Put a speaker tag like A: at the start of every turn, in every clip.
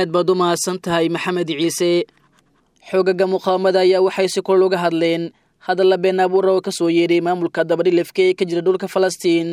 A: aad baad u mahadsan tahay maxamed ciise xoogaga muqaawamada ayaa waxay si kor uga hadleen hadalla been abuura oo ka soo yeedhay maamulka dabadhilifka ee ka jira dhulka falastiin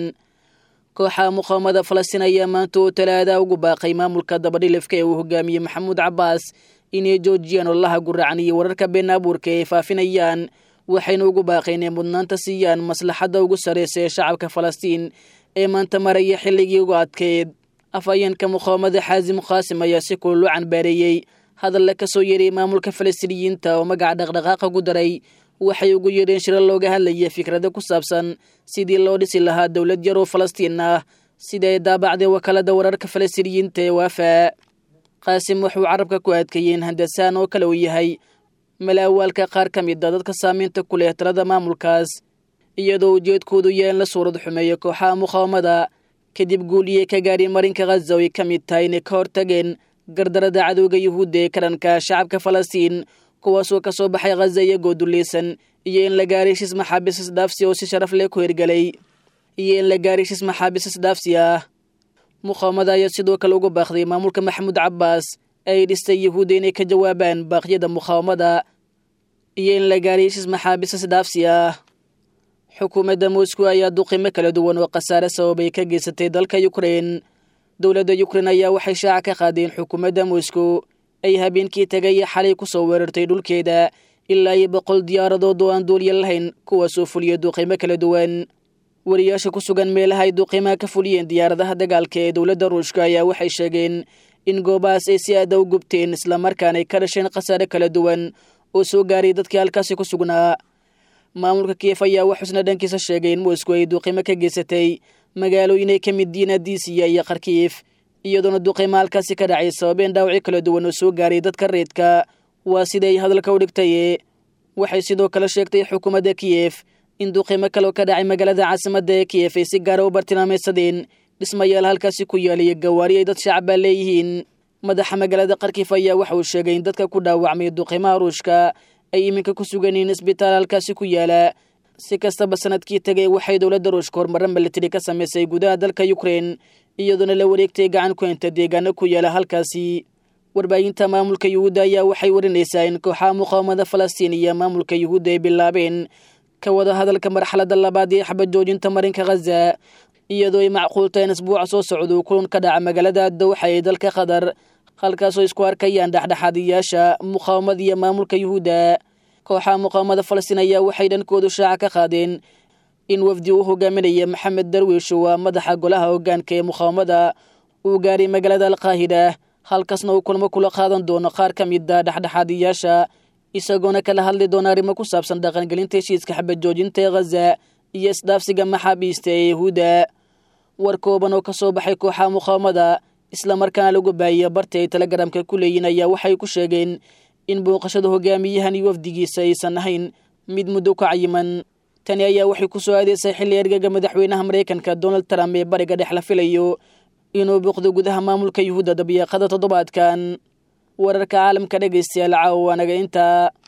A: kooxa muqaawamada falastiin ayaa maanta oo talaada ugu baaqay maamulka dabadhilifka ee uu hogaamiyey maxamuud cabbaas inay joojiyaan ololaha guracan iyo wararka been abuurka ee faafinayaan waxayna ugu baaqeen inay mudnaanta siiyaan maslaxadda ugu sarraysa ee shacabka falastiin ee maanta maraya xilligii ugu adkeyd afhayeenka muqaawamada xaasim qaasim ayaa si kulul u canbaareeyey hadalla ka soo yeeray maamulka falastiiniyiinta oo magaca dhaqdhaqaaqa ku daray waxay ugu yeedheen shiro looga hadlaya fikrada ku saabsan sidii loo dhisi lahaa dowlad yar oo falastiin ah sida ay daabacday wakaalada wararka falastiiniyiinta ee waafaa qaasim wuxuu carabka ku adkeeyey in handasaan oo kale uu yahay malaawaalka qaar ka mid a dadka saamaynta ku leh talada maamulkaas iyadoo ujeedkoodu yahay in la suurad xumeeyo kooxaha muqaawamada kadib guuliyey ka gaadhay marinka khaza oo ay ka mid tahay inay ka hortageen gardarada cadowga yuhuudda ee karanka shacabka falastiin kuwaasoo ka soo baxay khaza iyagoo dulleysan iyo in la gaaray heshiis maxaabiis isdhaafsi oo si sharaf leh ku hirgelay iyo in la gaaray heshiis maxaabiis isdhaafsi ah muqaawamada ayaa sidoo kale ugu baaqday maamulka maxamuud cabbaas ay dhistay yuhuudda inay ka jawaabaan baaqyada muqaawamada iyo in la gaaray heshiis maxaabiis isdhaafsi ah xukuumadda moscow ayaa duqimo kala duwan oo khasaare sababay ka geysatay dalka ukrein dowladda ukrein ayaa waxay shaaca ka qaadeen xukuumadda moscow ay habeenkii tagaya xalay ku soo weerartay dhulkeeda ilaa iyo boqol diyaaradood oo aan duulya lahayn kuwaasoo fuliya duqimo kala duwan wariyaasha ku sugan meelaha ay duqimaha ka fuliyeen diyaaradaha dagaalka ee dowladda ruushka ayaa waxay sheegeen in goobahaas ay si aada u gubteen islamarkaana ay ka dhasheen khasaare kala duwan oo soo gaaray dadkii halkaasi ku sugnaa maamulka kiyef ayaa waxuusna dhankiisa sheegay in moscow ay duqimo ka geysatay magaalooyin ay ka mid yihiin adiisiya iyo kharkiif iyadoona duqimo halkaasi ka dhacay sababeen dhaawacyo kala duwan oo soo gaaray dadka reedka waa siday hadalka u dhigtaye waxay sidoo kale sheegtay xukuumadda kiyef in duqimo kale oo ka dhacay magaalada caasimadda ee kiyef ay si gaara u bartilmaamaysadeen dhismayaal halkaasi ku yaalayo gawaari ay dad shacabaa leeyihiin madaxa magaalada kharkiif ayaa waxa uu sheegay in dadka ku dhaawacmay duqimaha ruushka ay iminka ku sugan yihiin isbitaal halkaasi ku yaala si kastaba sanadkii tegay waxay dowladda ruushka horumaro militari ka samaysay gudaha dalka ukrein iyadoona la wareegtay gacan ku henta deegaano ku yaala halkaasi warbaahinta maamulka yuhuudda ayaa waxay warinaysaa in kooxaha muqaawamada falastiin iyo maamulka yuhuudda ay bilaabeen ka wada hadalka marxaladda labaad ee xabajoojinta marinka khaza iyadoo ay macquultahay in isbuuca soo socda uu kulan ka dhaca magaalada dowxa ee dalka qatar halkaasoo isku arkayaan dhexdhexaadiyaasha muqaawamada iyo maamulka yuhuudda kooxaha muqaawamada falastiin ayaa waxay dhankoodu shaaca ka qaadeen in wafdi uu hogaaminaya maxamed darwiish waa madaxa golaha hoggaanka ee muqaawamada uu gaaray magaalada alqaahida halkaasna uu kulmo kula qaadan doono qaar ka mid a dhexdhexaadiyaasha isagoona kala hadli doona arrimo ku saabsan dhaqangelinta heshiiska xabajoojinta ee khaza iyo isdhaafsiga maxaabiista ee yahuudda war kooban oo ka soo baxay kooxaha muqaawamada islamarkaana lagu baahiya barti ay telegramka ku leeyihin ayaa waxay ku sheegeen in booqashada hogaamiyahan iyo wafdigiisa aysan ahayn mid muddo ka cayiman tani ayaa waxay ku soo aadaysay xilli ergaga madaxweynaha maraykanka donald trump ee bariga dhex la filayo inuu booqdo gudaha maamulka yuhuudda dabiiqada toddobaadkan wararka caalamka dhegaystayaal caawa waanaga intaa